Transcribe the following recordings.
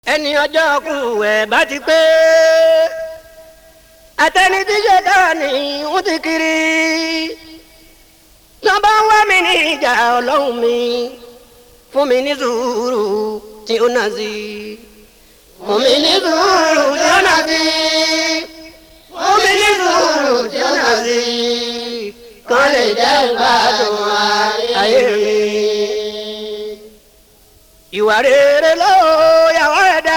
ẹni ọjọ́ kù ẹ̀ bá ti pé àtẹni tí ṣe dára ní wọ́n ti kiri tó bá ń wá mi ní ìjà ọlọ́run mi fún mi ní sùúrù tí ó nà sí fún mi ní sùúrù tí ó nà sí fún mi ní sùúrù tí ó nà sí kàn lè jẹ́ ìgbádùn ayé mi ìwà rere ló yàwó ẹ̀ dá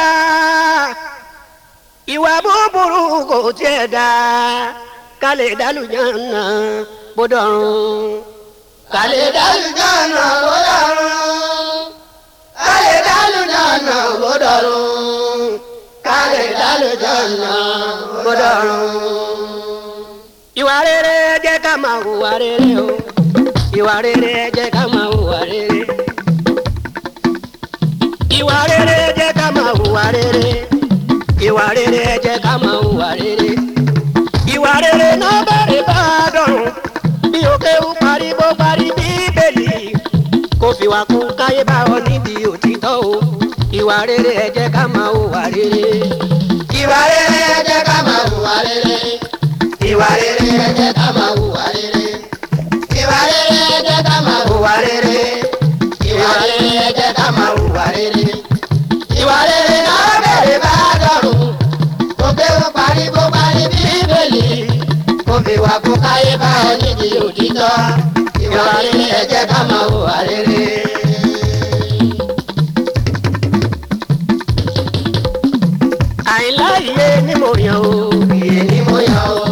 ìwà búburú kò tiẹ̀ dá ká lè dálùjáná bódọ̀rùn. ká lè dálùjáná bódọ̀rùn. ká lè dálùjáná bódọ̀rùn. ká lè dálùjáná bódọ̀rùn. ìwà rere jẹ́ ká máa hùwà rere o ìwà rere jẹ́ ká máa hùwà rere ìwà rere jẹ́ ká máa hùwà rere ìwà rere jẹ́ ká máa hùwà rere ìwà rere náà bẹ̀rẹ̀ bá a dọ̀rùn bí òkè ń parí bó parí bíbélì kò fi wà kún káyé bá ọ nídìí òtítọ́ o ìwà rere jẹ́ ká máa hùwà rere. ìwà rere ẹ jẹ́ ká máa hùwà rere. ìwà rere ẹ jẹ́ ká máa hùwà rere. ìwà rere ẹ jẹ́ ká máa hùwà rere. ìwà rere ẹ jẹ́ ká máa hùwà rere. ìwà rere náà bẹ̀rẹ̀ bá dọ̀rùn. kò pé ó parí bó parí bíbélì. kò fi wà kó káyé bá ọ nídìí òtítọ́. ìwà rere ẹ jẹ́ ká máa hùwà rere. àìlá iye ni mo yàn o iye ni mo yàn o.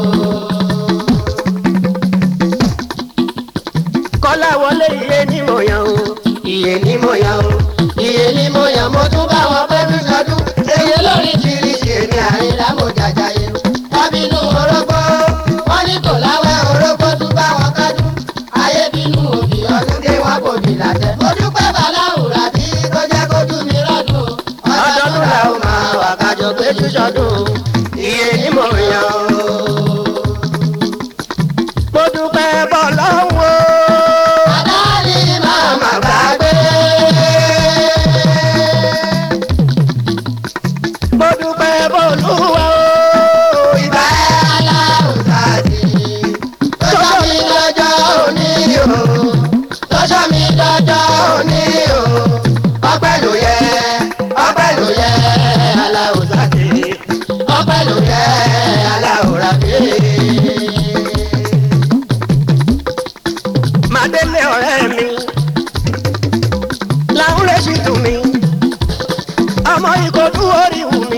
kọ́lá wọlé iye ni mo yàn o iye ni mo yàn o iye ni mo yàn mo tún bá wọn pẹ́ bí sọdún eye lórí tìrìsì èmi àrílá mo jàjà yẹ tábìlú orógbó wọn ní kò láwẹ́ orógbó tún bá wọn kájú ayé bínú òbí ọdún dé wọn kò bí làtẹ mo dúpẹ́ bàláwùrà tí tó jẹ́ kójú mi rọ́dún ọdọọdún la ó máa wà kájọ péjú sọdún iye ni mo yàn o. mo dúpẹ́ bọ́ lọ́wọ́ Àdáni máa mà gbàgbé. mo dúpẹ́ bọ́ lúwa o Ìbá aláwùsá sí. Tọ́jọ́ mi lọ́jọ́ òní o. Tọ́jọ́ mi lọ́jọ́ òní o. Ọpẹ́ ló yẹ, ọpẹ́ ló yẹ aláwùsá sí. Ọpẹ́ ló yẹ aláwùrá sí. màdélé ọ̀rẹ́ mi làwọn lè ṣì tù mí ọmọ ìkọdú orí wù mí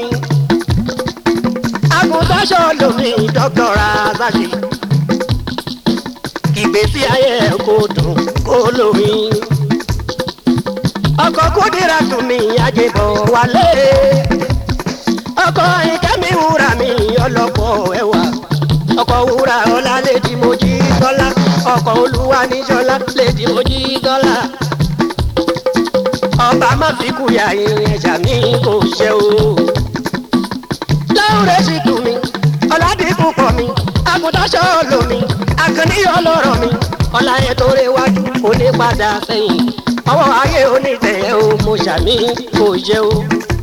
agùntàṣọ lomi dọ́kítọ̀rà àzàṣì ìgbésí ayé ẹ̀ kò dùn kó lómi ọkọ̀ kúndìrà tù mí àjẹbọ̀ wálé ọkọ̀ ìkẹ́mi wúrà mi ọlọ́pọ̀ ẹ̀wà ọkọ̀ wúrà ọlá lédi mojí tọ́lá ọkọ̀ olúwa níjọ́lá lédi mojí tọ́lá ọba má fi kúyà irin ẹ̀jà mi kò ṣe o. láwùrẹ́ sì tù mí ọ̀làdínkù pọ̀ mi àgùntàṣọ́ lomi àkànní ọlọ́rọ̀ mi ọ̀là yẹn tó réwájú òní padà sẹ́yìn ọwọ́ ayé onítẹ̀yẹ o mo ṣàmì kò ṣe o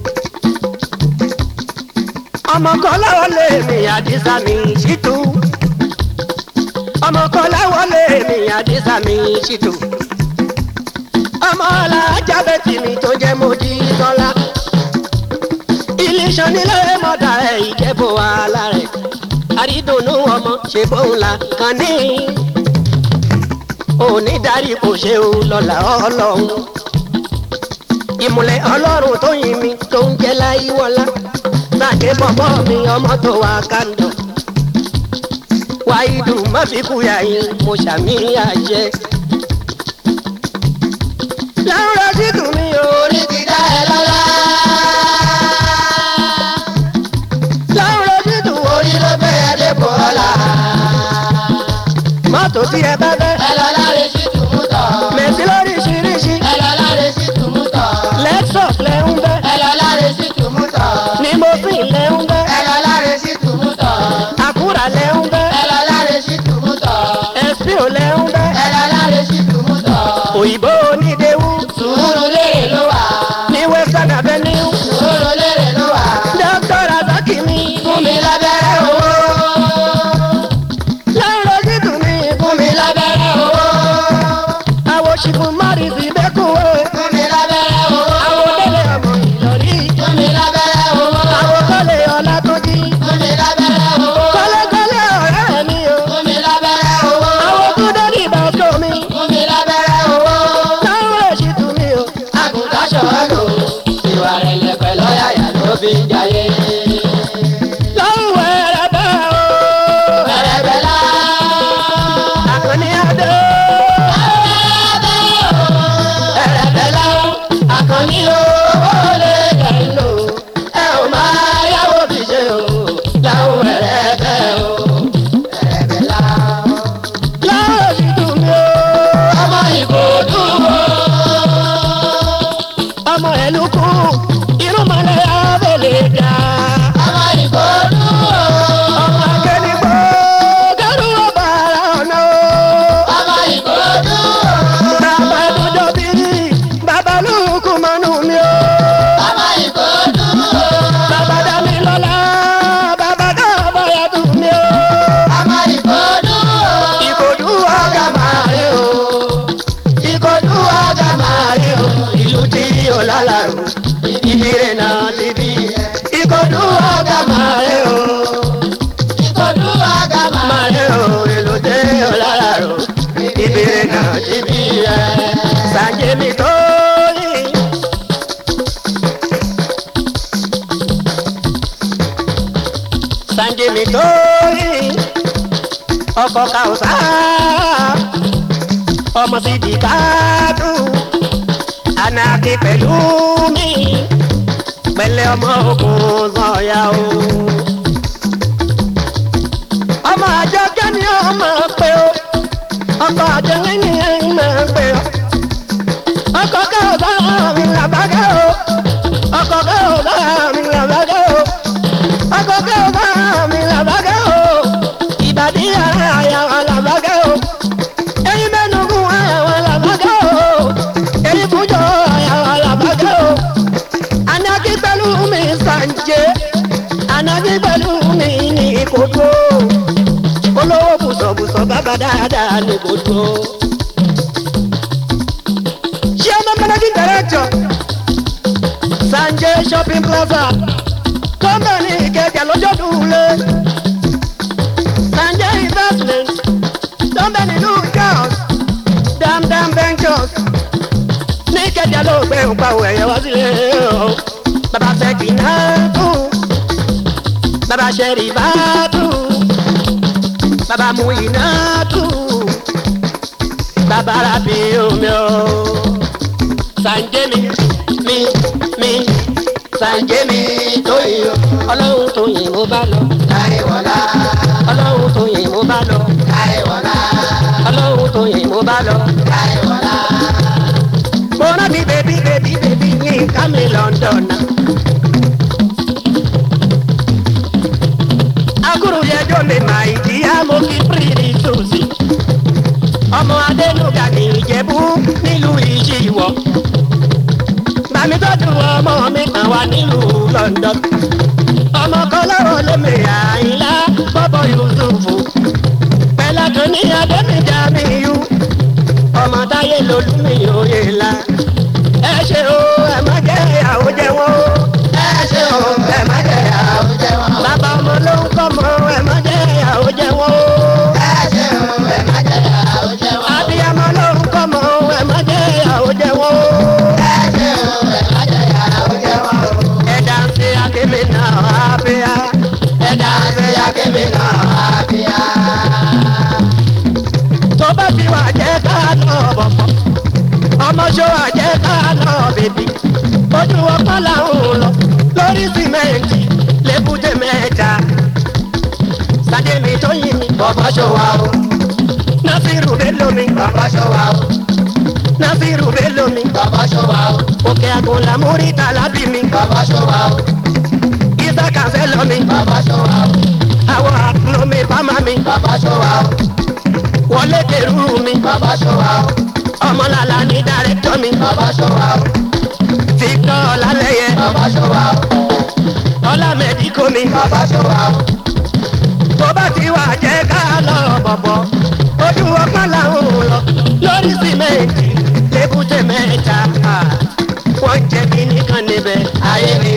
ọmọ kan láwọlé mi àdìsá mi ṣìtú ọmọ kan láwọlé mi àdìsá mi ṣìtú ọmọ alájà bẹ́tì mi tó jẹ́ mojí tọ́lá ilé iṣan nílé mọ́dà ẹ̀ ìjẹ́bù wàhálà rẹ̀ àrídùnnú ọmọ ṣe bóun la kàn ní òní darí kò ṣe o lọ́la ọlọ́run ìmùlẹ̀ ọlọ́run tó yin mi tó ń jẹ́ láyé wọlá sàdé bọ̀bọ̀ mi ọmọ tó wà kàndọ̀. wáyídù má fi kúyà yín mo ṣàmì àjẹ. láwùrọ̀ sí tù mí o. Orí ti dá ẹ lọ́lá. láwùrọ̀ sí tù o. Orí ló gbé ẹ dépò ọlá. mọ́tò tí ẹ bá fẹ́. Ẹ lọ láre sí tùmútọ̀. mẹ̀sí lóríṣiríṣi. Ẹ lọ láre sí tùmútọ̀. lexus lẹ́ ń bẹ́. Ẹ lọ láre sí tùmútọ̀. ní mosin lẹ́ ń bẹ́. Ẹ lọ láre sí tùmútọ̀. àkúrà lẹ́ ń bẹ́. Ẹ lọ láre sí tùmútọ̀. ẹ̀sìpìò lẹ́ ń bẹ́. Ẹ lọ láre sí tùmútọ̀. òyìnbó onídéwú Sùúrù lérè ló wà. ní western avenue. Sùúrù lérè fi ń jayé. lọ́wọ́ ẹ̀rẹ̀ bẹ́ẹ̀ o. Ẹ̀rẹ̀bẹ̀ lá. àkànní adé. Ẹ̀rẹ̀bẹ̀ lá. Àkànní owó lè jẹ́ lò. Ẹ ò máa yáwó fi ṣe o. Láwọn ẹ̀rẹ̀bẹ̀ o. Ẹ̀rẹ̀bẹ̀ lá. láwọn ti dùn mí o. Ọmọ Ìkòdú o. ọmọ ẹ̀lú kù irúnmọlẹ̀ abẹ́lẹ̀ dá. Ọmọ Ìkòdú o. ọmọ akẹ́nigbó kẹ́rù ọba ara ọ̀nà o. Ọmọ Ìkòdú o. bàbá dúdú bírí bàbá lùkù mọ́nú mi o. Ọmọ Ìkòdú o. bàbá dání lọ́la bàbá káàbọ̀ yàtọ̀ mi o. Ọmọ Ìkòdú o. ìkòdú ọ̀gá máa rí o. ìkòdú ọ̀gá máa rí o. ìlú tí o lálàrú ìdílé náà ti bí. ìkòdú ọ̀gá máa rí o. Ìkòdú ọ̀gá máa. máa rí o. ìlú tí o lálàrú ìdílé náà ti bí. sàjẹ́mi tó yìn. sanjimi tóyì ọkọ kàwùsà ọmọ sídìí káàdù anaki pẹ̀lú mi pẹ̀lẹ́ ọmọ ogun sọ̀yà o. ọmọ àjọ kẹ́ni ọmọ pé o ọkọ àjọ kẹ́ni ọmọ pé o ọkọ kàwùsà mi làbákẹ́ o ọkọ kàwùsà mi làbákẹ́ o akọkẹ o bá mi làbákẹ́ o ìbàdí àyàwó làbákẹ́ o ẹyin mẹ́nugun àyàwó làbákẹ́ o ẹyin fújọ àyàwó làbákẹ́ o anaki pẹ̀lú mi sànjẹ anaki pẹ̀lú mi ní kodo olówó bùsọ̀bùsọ̀ bàbá dáadáa ní kodo. chairman managing director sanjay shopping plaza kọ́mbẹ̀nì ìkẹjà lọ́jọ́ dùlé sanjay investment kọ́mbẹ̀nì ìlú charles damdam ventures ní ìkẹjà ló gbé òpàwọ̀ ẹ̀yẹ wá sílé o bàbá sẹ́kì náà tù bàbá sẹ́rì bá tù bàbá muyi náà tù bàbá rabi omi o sanjay mi mi mi sanjay mi tó yìí o ọlọ́run tó yìn mo bá lọ Táíwọlá. ọlọ́run tó yìn mo bá lọ Táíwọlá. ọlọ́run tó yìn mo bá lọ. Táíwọlá. mo rántí bèbí bèbí bèbí yín ká mi london náà. akúrú yẹjọ́ mi mà ìdí amókí pírì tòsí. ọmọ adénúgà ní ìjẹ̀bú nílùú ìṣìwọ̀. bàmí tọ́jú ọmọ mi kan wá nílùú london. ọmọ kan lọ́wọ́ lómi àyìnlá bọ́bọ̀ yusufu. pẹ̀lú tó ní adémíjà mi yú. ọmọ táyé lolúmi òye la. ẹ ṣe o ẹ má jẹ́ ìyàwó jẹ wọ́n o. Ẹ ṣe o, ẹ má jẹ ìyàwó jẹ wọ́n. bàbá ọmọ ló ń kọ́ mọ́ ẹ má jẹ́ ìyàwó jẹ wọ́n o. Ẹ ṣe o, ẹ má jẹ ìyàwó jẹ wọ́n. abiyamọ ló ń kọ́ mọ́ ẹ má jẹ́ ìyàwó jẹ wọ́n o. Ẹ ṣe o, ẹ má jẹ ìyàwó jẹ wọ́n. ẹ̀dá ń ṣe akémi náà abíyá. Ẹ̀dá ṣe akébé náà àbíyá. tó bá fi wà jẹ́ ká lọ bọ̀bọ̀. ọmọ ṣó wà jẹ́ ká lọ bèbí. ojú ọpá làwọn lọ lórí sìmẹ́ǹtì lébùté mẹ́ta. sàdémi tó yin mi. Bọ̀bọ̀ ṣọwá o, násìrù bẹ́ẹ̀ lómi. bọ̀bọ̀ ṣọwá o, násìrù bẹ́ẹ̀ lómi. bọ̀bọ̀ ṣọwá o, òkè àgùnlá múrí tàlábì mi. bọ̀bọ̀ ṣọwá o, ìsà kàfẹ́ lọ mi. bọ̀bọ̀ ṣọwá o, àwọn àpòlómi bámá mi. bọ̀bọ̀ ṣọwá o, wọlé kẹrù mi. bọ̀bọ̀ ṣọwá o, ọmọlàlà ní dàrẹ́tọ̀ mi. bọ̀bọ̀ ṣọwá o, Victor ọlálẹ́yẹ. bọ̀bọ̀ ṣọwá o, ọlámẹ́dì kò mi. bọ̀bọ̀ ṣọwá o, tó bá ti wà jẹ́ ká lọ bọ̀bọ̀. ojú ọpọ́n làwọn ò lọ lórí sìmẹ́ǹtì lébùté mẹ́ta. wọ́n jẹ́ kínní kan níbẹ̀. ayé ni,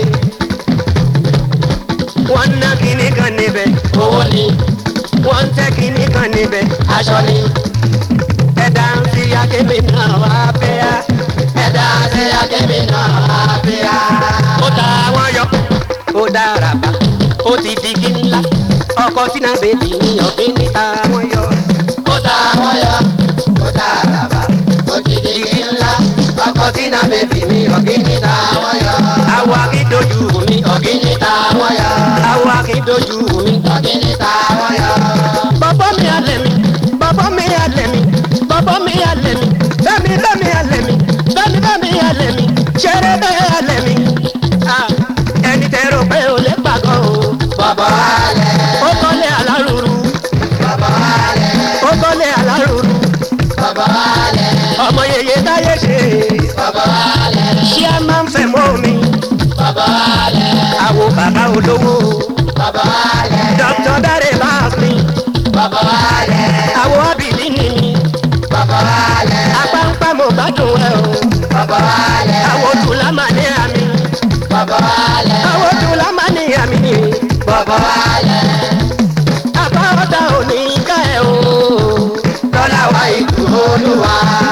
wọ́n ná kínní kan níbẹ̀. owó ni, wọ́n ń tẹ́ kínní kan níbẹ̀. aṣọ ni, ẹ̀dá ń fi akémi náà wá fẹ́ yá. ẹ̀dá ṣe akébé náà àbíyá. ó ta wọ́n yọ dára bá ó ti di kí ńlá ọkọ sínú bèbí ní ọ̀gbìn níta wọn yọ. ó ta wọ́n yọ ó ta àràbà ó ti di kí ńlá ọkọ̀ tí náà bèbí mi ọ̀gíní ta wọ́n yọ àwọ̀ akídojú mi ọ̀gíní ta wọ́n yọ àwọ̀ akídojú mi. ọ̀gíní ta wọ́n yọ. bàbá mi alẹ́ mi bàbá mi alẹ́ mi bàbá mi alẹ́ mi bẹ́mi bẹ́mi alẹ́ mi bẹ́mi bẹ́mi alẹ́ mi ṣeré bẹ́ẹ̀ alẹ́ mi. Ah, ẹni tẹ́ rò pé o lè pàgọ́ o. bọ̀bọ̀ alẹ̀ ó kọ́lé alárùrù bọ̀bọ̀ alẹ̀ ó kọ́lé alárùrù bọ̀bọ̀ alẹ̀ ọmọ yèyé táyé ṣe bọ̀bọ̀ alẹ̀ ṣé a máa ń fẹ́ mọ́ mi bọ̀bọ̀ alẹ̀ àwo bàbá olówó bọ̀bọ̀ alẹ̀ dr dare báàfin bọ̀bọ̀ alẹ̀ àwo abìlí ni mi bọ̀bọ̀ alẹ̀ apáńpá mo gbádùn ẹ o bọ̀bọ̀ alẹ̀ àwo tùlá máa ní àmì bọ̀bọ̀ alẹ̀ àwo tùlá máa ní àmì bọ̀bọ̀ alẹ̀ àbá ọ̀tá ò ní ká ẹ o lọ́la wa ìlú olúwa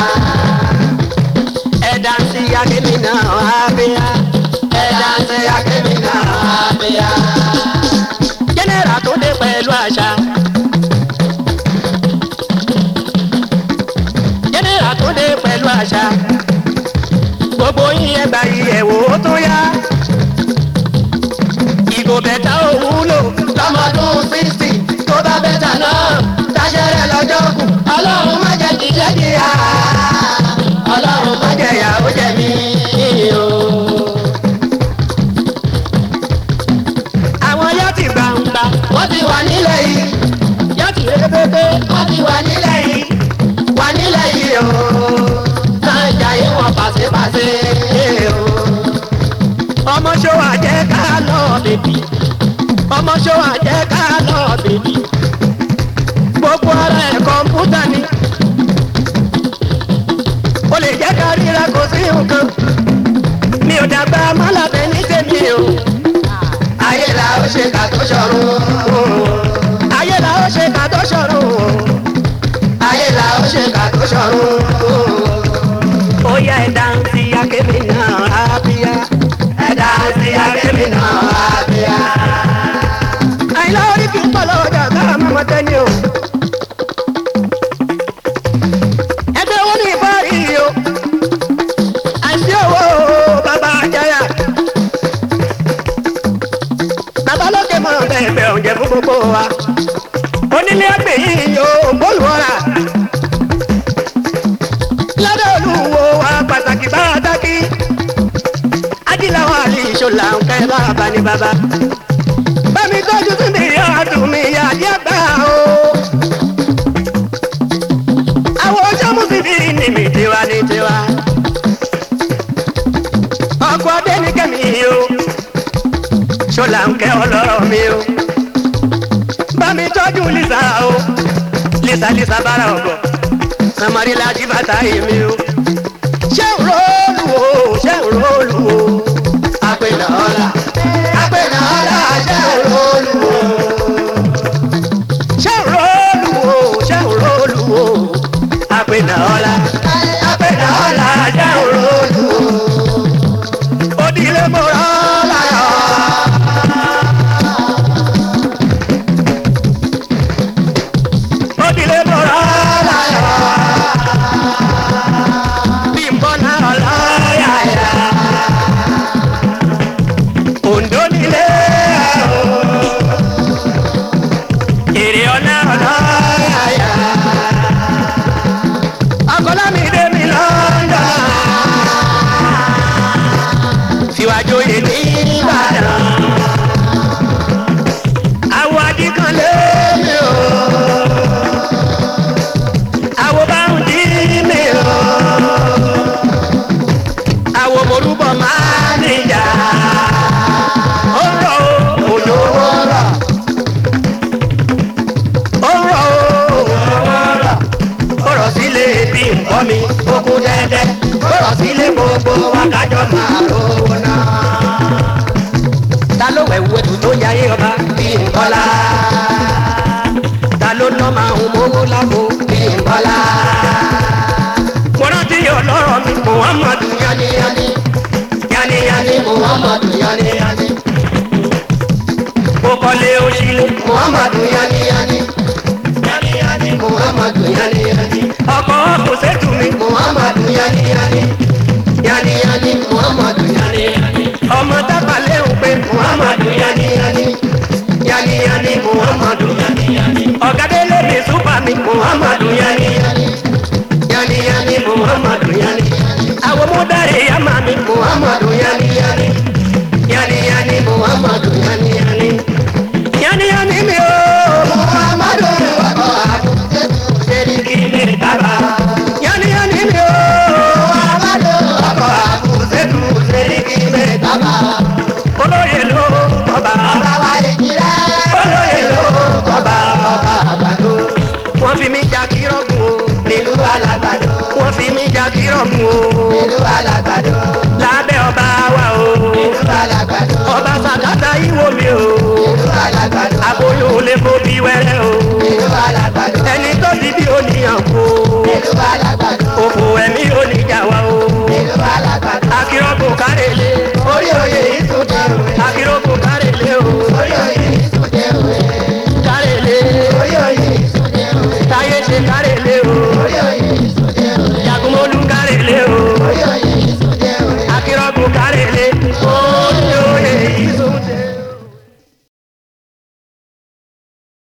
ẹ̀dá sí akémi náà ábíyá ẹ̀dá ń ṣe akémi náà àbíyá jẹ́nẹ́rà tó dé pẹ̀lú àṣà. jẹ́nẹ́rà tó dé pẹ̀lú àṣà. gbogbo yín ẹgbà ìyẹ̀wò tó yá. ìgò bẹ̀tà ò wúlò. lọ́mọdún sixty tó bá bẹ́tà náà táṣẹ́rẹ́ lọ́jọ́ kù ọlọ́run má jẹ́ jíjẹ́ jìyà ọlọ́run má jẹ́ ìyà ó jẹ mí o. àwọn yá ti gbàǹgbà. wọ́n ti wà nílẹ̀ yìí yá ti rébébé. wọ́n ti wà nílẹ̀ yìí wà nílẹ̀ yìí o. náà jayé wọn pàṣípàṣẹ o. ọmọ ṣọwọ́ àjẹ́ ká lọ bèbí. ọmọ ṣọwọ́ àjẹ́ ká lọ bèbí. gbogbo ara ẹ̀ kọ̀ǹpútà ni. o lè jẹ́ ká ríra kò sí nǹkan. mi ò dàgbà mọ́làbẹ́ ní tèmi o. ayé la ó ṣe kà tó ṣọ̀run. ayé la ó ṣe ká tó ṣọ̀run o. ayé la ó ṣe kà tó ṣọ̀run. ó yá ẹ̀dá ń ti akémi náà ábíyá. ẹ̀dá sí akémi náà àbíyá. àìlá orí kì í pọ̀ lọ́jà ká mọ́mọ́ tẹ́ni o. ẹgbẹ́ owó ní ìbárí o. àìsí owó bàbá àjàyà. bàbá lókè mọ̀ bẹ́ẹ̀ oúnjẹ fún gbogbo wa. onílé ẹgbẹ́ yìí yóò bọ́ọ̀lù ọ̀rà. lọ́dọ̀ olúwo wa pàtàkì pàtàkì. ajíláwọ̀ àlè ìṣòlà ń kẹ́ bàbá ní bàbá bẹ́ẹ̀ni tọ́jú sí mi ọdún mi àdí àgbà o. àwọn ọjọ́ mùsùlùmí ni mi tiwa ní tiwa. ọkọ̀ adé ní kẹ́mi o. ṣọlá ń kẹ́ ọlọ́rọ̀ mi o. bẹ́ẹ̀ni tọ́jú lisa o. lisa lisa bára ọ̀gọ̀. samari lají bàtà yìí mi o. ṣé ń róòlù o ṣé ń róòlù o. àpènà ọ̀la àpènà ọ̀la ṣe olúwo. ṣé ń róòlù o ṣé ń róòlù o. àpènà ọ̀la. àpènà ọ̀la ṣe olúwo. Odile mora láyọ̀. Odile mora láyọ̀. Bímbọ́ náà láyà. Ondo nílé o. Èrè ọ̀nà láyà. Akọ́lámídé mi lọ́ndà síwájú yìí ní ìbàdàn. Àwọ̀ adigun lé mi o. Àwọ̀ báwọn dí mi o. Àwọ̀ morúbọ̀ máa níjà. Ó ń rọ̀ o, òjò ó ń rọ̀. Ó ń rọ̀ o, òjò ó ń rọ̀. Ó rọ̀ sílé bí nǹkan mi, ó kú dẹ́dẹ́. Ó rọ̀ sílé gbogbo wákàjọ́ máa rówó náà ta ló wẹ̀ wẹ̀ tó yáyé ọba bí nkọ́lá ta ló ná máa ń mówó lágbo bí nkọ́lá. mo rántí ọlọ́rọ̀ mi muhammadu yaniyani yaniyani muhammadu yaniyani ọkọ̀ kò sẹ́tù mi. muhammadu yani yani yani yani muhammadu yani yani ọmọ tábà léwu pé muhammadu yani yani yani yani muhammadu yani yani ọ̀gádélé mi súpà mi. muhammadu yani yani yani yani muhammadu yani yani àwọn múdàrí yàmà mi. muhammadu yani yani yani yani muhammadu yani yani yánníyánní mi o. muhammadu ọkọ àbúté sẹ́ríkì lè dábà. yánníyánní mi o. muhammadu ọkọ àbúté sẹ́ríkì lè dábà. olóyè ló ọba. ọba wa lè jíra. olóyè ló ọba ọba àgbàdo wọ́n fi mí jà kírọ̀gùn o. nílùú alágbàdo wọ́n fi mí jà kírọ̀gùn o. nílùú alágbàdo